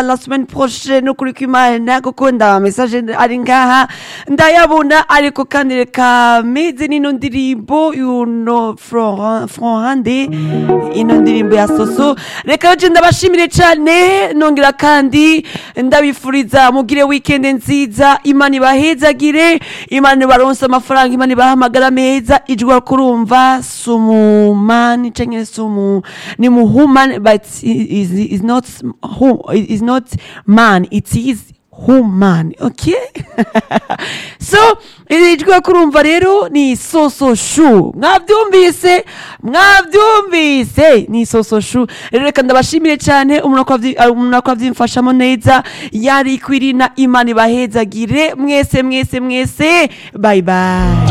la semaine prochaine okulikumana kukunda mesaje ari ngaha ndayabona ariko kandi reka meze n'ino ndirimbo yuno fronhande ino ndirimbo ya soso reka yoje ndabashimire cyane nongera kandi ndabifuriza mugire wikende nziza imana ibahezagire imana ibaronse amafaranga imana ibahe amagara meza ijwa kurumva sumumani cyangwa sumu ni muhumani but is, is not hum, is not man it is human okay so iri jwi kurumva rero ni soso shu mwabyumvise mwabyumvise ni soso shu rero reka ndabashimire cyane umuntu akwavimfashamo neza yari kwirina imana ibahezagire mwese mwese mwese bayi bayi